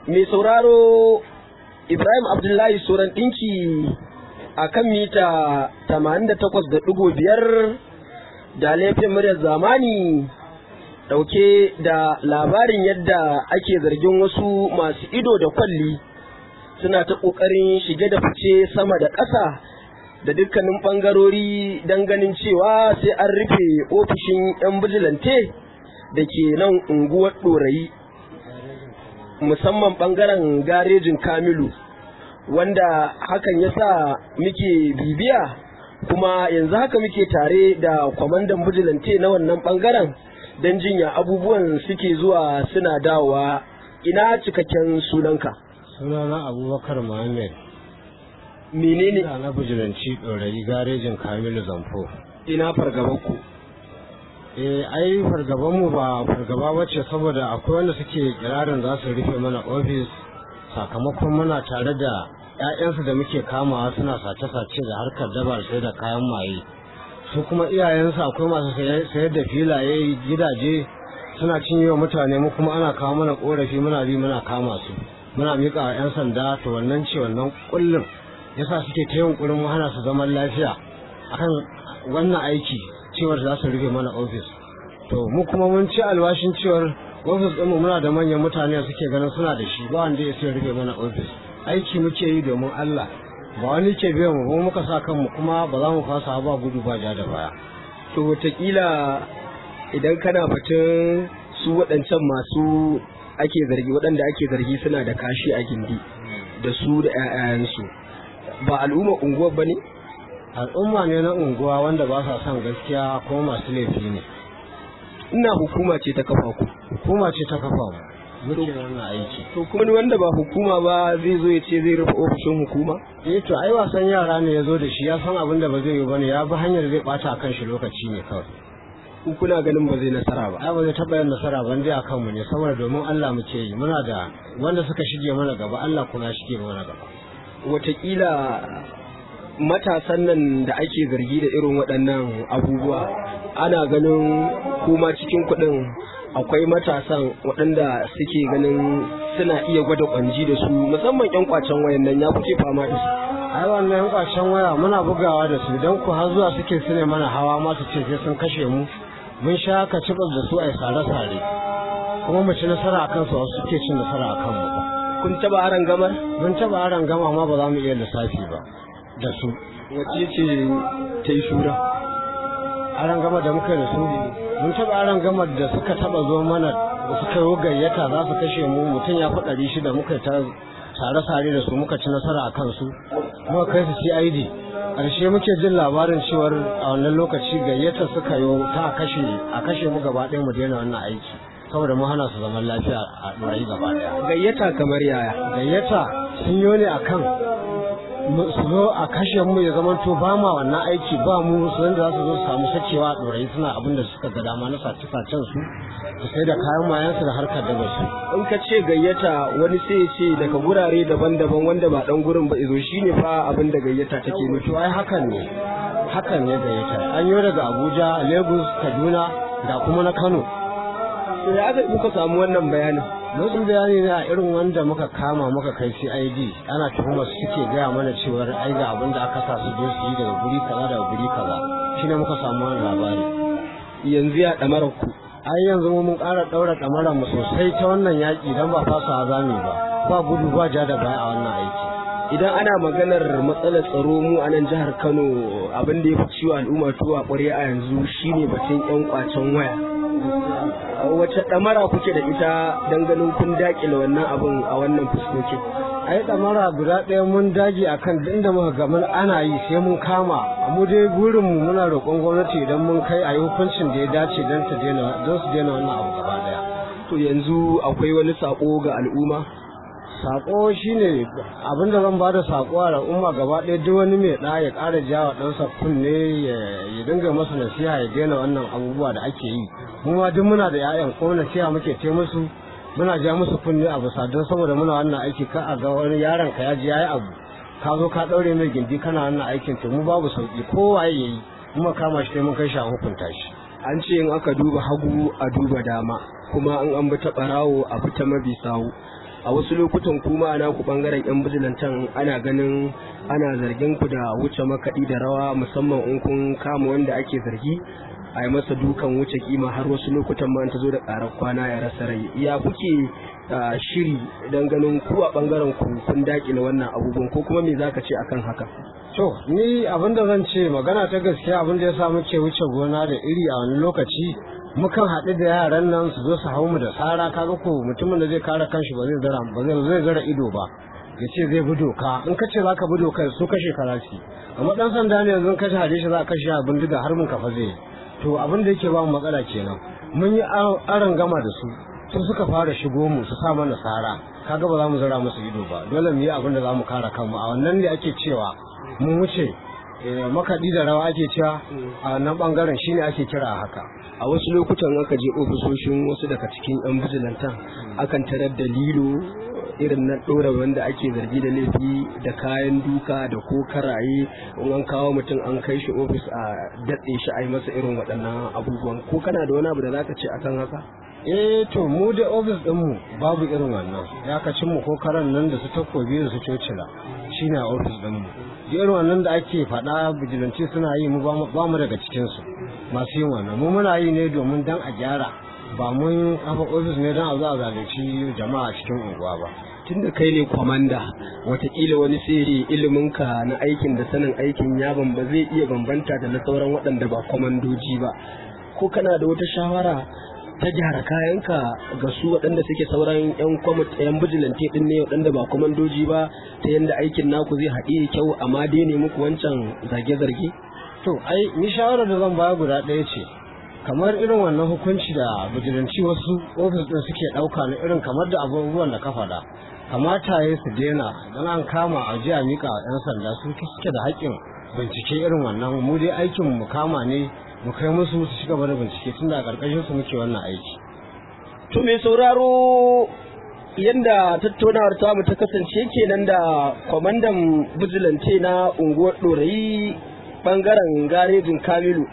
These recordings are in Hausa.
mai sauraro Ibrahim Abdullahi Soran ɗinki a kan mita 88.5 da laifin muryar zamani ɗauke da labarin yadda ake zargin wasu masu ido da kwalli suna ta ƙoƙarin shige da fice sama da ƙasa da dukkanin ɓangarori don ganin cewa sai an rufe ofishin 'yan bijilante da ke nan unguwar ɗorayi musamman ɓangaren garejin kamilu wanda hakan ya sa muke bibiya kuma yanzu haka muke tare da kwamandan bijilante na wannan ɓangaren don jinya abubuwan suke zuwa suna dawowa ina cikakken sunanka sunana abubakar muhammad menene ina na bijilanci ɗorayi garejin kamilu zamfo ina fargabanku eh ai fargabanmu ba fargaba bace saboda akwai wanda suke kirarin za su rufe mana ofis sakamakon muna tare da 'ya'yansu da muke kamawa suna sace-sace da harkar dabar sai da kayan maye su kuma iyayensu akwai masu sayar da filaye gidaje suna cinye wa mutane mu kuma ana kawo mana korafi muna bi muna kama su muna miƙa wa 'yan sanda to wannan ce wannan kullum yasa suke ta yunkurin mu hana su zaman lafiya akan wannan aiki cewar za su rufe mana ofis to mu kuma mun ci alwashin cewar ofis ɗinmu muna da manyan mutane suke ganin suna da shi ba wanda ya sai rufe mana ofis aiki muke yi domin Allah ba wani ke biyan mu ba muka sa kanmu kuma ba za mu fasa ba gudu ba ja da baya to wataƙila idan kana batun su waɗancan masu ake zargi waɗanda ake zargi suna da kashi a gindi da su da 'ya'yansu ba al'umma unguwar ba ne al'umma ne na unguwa wanda ba sa son gaskiya kuma masu laifi ne ina hukuma ce ta kafa ku hukuma ce ta kafa mu muke wannan aiki to kuma ni wanda ba hukuma ba zai zo ya ce zai rufe ofishin hukuma eh to ai wasan yara ne ya zo da shi ya san abin da ba zai yi bane ya bi hanyar zai bata kan shi lokaci ne kawai ku kuna ganin ba zai nasara ba ai ba zai taɓa yin nasara ban dai akan mu ne saboda domin Allah muke yi muna da wanda suka shige mana gaba Allah kuma ya shige mana gaba wataƙila matasan nan da ake zargi da irin waɗannan abubuwa ana ganin kuma cikin kuɗin akwai matasan waɗanda suke ganin suna iya gwada kwanji da su musamman 'yan kwacen wayan nan ya kuke fama da su ai wannan yan kwacen waya muna bugawa da su don ku har zuwa suke su ne mana hawa ma su ce sai sun kashe mu mun sha ka cibas da su a sare-sare kuma mu ci nasara a kansu wasu suke cin nasara a kanmu kun taɓa aran gamar mun taɓa aran gama ma ba za mu iya lissafi ba da su wacce ce ta yi shura aran gama da muka da su mun taɓa aran gama da suka taɓa zo mana da suka yi gayyata za su kashe mu mutum ya fi ɗari shida muka ta sare-sare da su muka ci nasara a kansu muka kai su cid ƙarshe muke jin labarin cewar a wannan lokaci gayyata suka yi ta kashe a kashe mu gaba ɗaya mu daina wannan aiki saboda mu hana su zaman lafiya a ɗorayi gaba ɗaya gayyata kamar yaya gayyata sun yi ne akan su zo a kashe mu ya zama to ba ma wannan aiki ba mu su da za su zo su samu sakewa a ɗorayi suna abin da suka ga dama na sace-sacen su su sai da kayan mayansu da harkar da su. in ka ce gayyata wani sai ya ce daga gurare daban-daban wanda ba dan gurin ba izo shine fa abin da gayyata take nufi to ai hakan ne hakan ne gayyata an yi daga abuja lagos kaduna da kuma na kano to ya aka muka samu wannan bayanin lokacin bayani ne a irin wanda muka kama muka kai cid ana tuhumar su suke gaya mana cewar ai ga abin da aka sa su je su yi daga guri kaza daga guri kaza shine muka samu wannan labari yanzu ya damarar ku ai yanzu mun ƙara ɗaura ɗamarar mu sosai ta wannan yaƙi don ba fasa zami ba ba gudu ba ja da baya a wannan aiki idan ana maganar matsalar tsaro mu a nan jihar kano abin da ya fi ciwo al'umma tuwa ƙwarya a yanzu shine batun yan kwacen waya wace ɗamara kuke da ita don ganin kun daƙile wannan abin a wannan fuskokin ai ɗamara guda ɗaya mun dage akan duk inda muka ga mun ana yi sai mun kama mu dai burin mu muna roƙon gwamnati idan mun kai a yi hukuncin da ya dace don su daina don su daina wannan abu gaba ɗaya to yanzu akwai wani sako ga al'umma sako shine abin da zan bada sako a al'umma gaba ɗaya duk wani mai ɗa ya ƙara jawa ɗansa kunne ya dinga masa nasiha ya daina wannan abubuwa da ake yi mu ma duk muna da 'ya'yan ko nasiha muke ce musu muna ja musu kunne a bisa don saboda muna wannan aiki ka a ga wani yaron ka ya ji yayi abu ka zo ka ɗaure mai gindi kana wannan aikin to mu babu sauki kowa ya yi kuma kama shi sai mun kai shi a hukunta shi an ce in aka duba hagu a duba dama kuma in an bi ta ɓarawo a bi ta mabi sawu a wasu lokutan kuma na ku bangaren yan bijilantan ana ganin ana zargin ku da wuce makaɗi da rawa musamman in kun kama wanda ake zargi a yi masa dukan wuce kima har wasu lokutan ma ta zo da ƙarar kwana ya rasa rai ya kuke shiri don ganin ku a bangaren ku kun dakile wannan abubuwan ko kuma me zaka ce akan haka to ni abin da zan ce magana ta gaskiya abin da ya sa muke wuce gona da iri a wani lokaci mukan haɗu da yaran nan su zo su hau mu da tsara kaga ko mutumin da zai kare kanshi ba zai zara ba zai zai zara ido ba ya ce zai bi doka in ka ce za ka bi doka su kashe karasi amma dan sanda ne yanzu kashe hade shi za ka kashe a bindiga har mun kafa zai to abin da yake ba mu matsala kenan mun yi aron gama da su su suka fara shigo mu su sa mana tsara kaga ba za mu zara musu ido ba dole mu yi abin da za mu kare kanmu a wannan ne ake cewa mun wuce makaɗi da rawa ake cewa a nan ɓangaren shine ake kira a haka a wasu lokutan aka je ofisoshin wasu daga cikin yan bijilantan akan tarar da lilo irin na ɗora wanda ake zargi da laifi da kayan duka da ko karaye in an kawo mutum an kai shi ofis a daɗe shi a yi masa irin waɗannan abubuwan ko kana da wani abu da zaka ce akan haka eh to mu da ofis ɗinmu babu irin wannan ya kacin mu ko karan nan da su takobi da su cocila shine a ofis ɗinmu irin wannan da ake faɗa bijilanci suna yi mu ba mu daga cikinsu masu yin wannan mu muna yi ne domin dan a gyara ba mun kafa ofis ne don a zo a zalunci jama'a cikin unguwa ba tunda kai ne kwamanda watakila wani sirri iliminka na aikin da sanin aikin ya ba zai iya bambanta da na sauran waɗanda ba kwamandoji ba ko kana da wata shawara ta gyara kayanka ga su waɗanda suke sauran yan kwamit yan bijilante din ne waɗanda ba kwamandoji ba ta yadda aikin naku zai haɗe kyau amma dai ne muku wancan zage-zarge to ai ni shawarar da zan baya guda ɗaya ce kamar irin wannan hukunci da bijilanci wasu ofis ɗin suke ɗauka na irin kamar da abubuwan da ka faɗa kamata ya su daina don an kama a jiya mika wa 'yan sanda su suke da haƙƙin bincike irin wannan mu dai aikin mu kama ne mu kai musu su ci gaba da bincike tun da a ƙarƙashin su muke wannan aiki. To mai sauraro yadda tattaunawar tamu ta kasance kenan da kwamandan bijilance na unguwar ɗorayi ɓangaren garejin Kamilu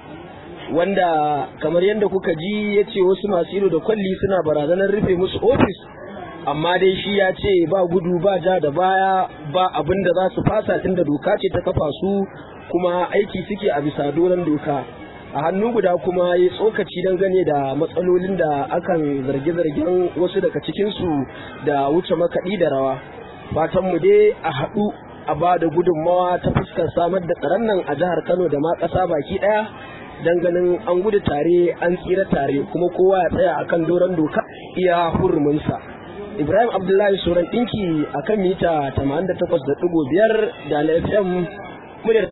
wanda kamar yadda kuka ji ya ce wasu masu ido da kwalli suna barazanar rufe musu ofis amma dai shi ya ce ba gudu ba ja da baya ba abin da za su fasa tunda doka ce ta kafa su kuma aiki suke a bisa doron doka a hannu guda kuma ya tsokaci dangane da matsalolin da akan zarge-zargen wasu daga cikinsu da wuce makaɗi da rawa fatan mu dai a haɗu a ba da gudunmawa ta fuskar samar da tsaron nan a jihar kano da ma ƙasa baki ɗaya dan ganin an gudu tare an tsira tare kuma kowa ya tsaya akan doron doka iya huruminsa ibrahim abdullahi soran ɗinki akan mita 88.5 da na fm muryar